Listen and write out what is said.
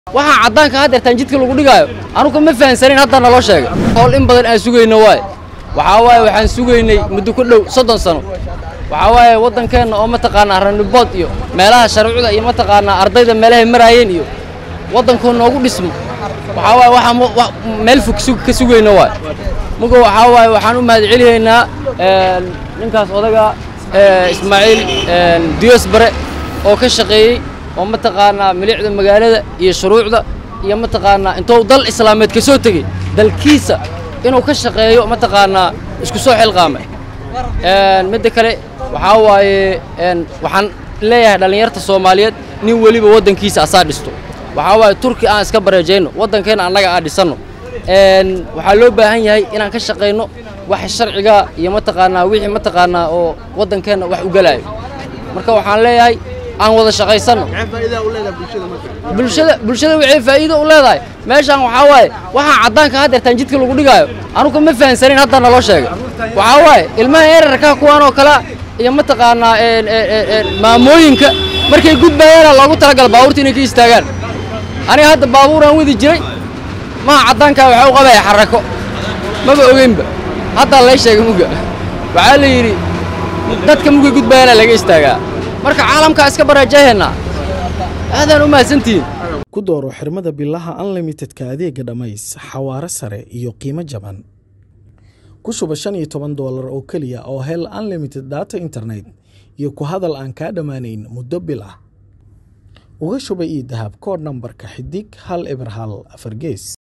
waxaa caddaanka haddeertaan jidka lagu dhigaayo anugu ma fahansanin hadda naloo sheegay howl in badan aan sugayno waaye waxaa waaye waxaan sugaynay muddo ku dhow soddon sano waxaa waaye waddankeenna oo mataqaanaa ranibood iyo meelaha sharcuda iyo mataqaanaa ardayda meelahay maraayeen iyo waddankoo noogu dhismo waxaa waaye waxaan wa- wa- meel fog sug- ka sugayno waaye muga waxaa waaye waxaan u mahad celinaynaa een, ninkaas odaga ee, ismaaciil een, diyos bare oo ka shaqeeyey oo mataqaanaa milicda magaalada iyo shuruucda iyo mataqaanaa intuu dal islaameed ka soo tegey dalkiisa inuu ka shaqeeyo mataqaanaa isku soo xilqaamay Een, midda kale waxaa waaye een, waxaan leeyahay dhallinyarta soomaaliyeed nin weliba waddankiisa asaa dhisto waxaa waaye turki aan iska bareejayno waddankeenna annaga aan dhisanno Een, waxaa loo baahan yahay inaan ka shaqayno wax sharciga iyo mataqaanaa wixii mataqaanaa oo waddankeenna wax u galaayo marka waxaan leeyahay aan wada shaqaysanno bulshada bulshada waxay faa'iido u leedahay meeshaan waxaa waaye waxaa caddaanka haddeertaan jidka lagu dhigaayo anugu ma fahansanin hadda naloo sheegay waxaa waaye ilmaha erarka kuwaan oo kale iyo mataqaanaa een, een, een, een, maamooyinka markay gudbayaana loogu talagala baabuurta inay ka istaagaan aniga hadda baabuuraan wadi jiray maha caddaankaa waxaa u qabaya xarako maba ogeynba haddaa lay sheegay muga waxaa la yidhi dadka mugay gudbayaana laga istaagaa marka caalamkaa iska barajaheennaa aadaan u mahadsantihiin ku dooro xirmada bilaha unlimitedka adeega dhammays xawaare sare iyo qiimo jaban ku shuba shan iyo toban doolar oo keliya oo hel unlimited data internet iyo ku hadal aan kaa dhammaanayn muddo bil ah uga shuba ii dahab koodh nambarka xidig hal eber hal afar gees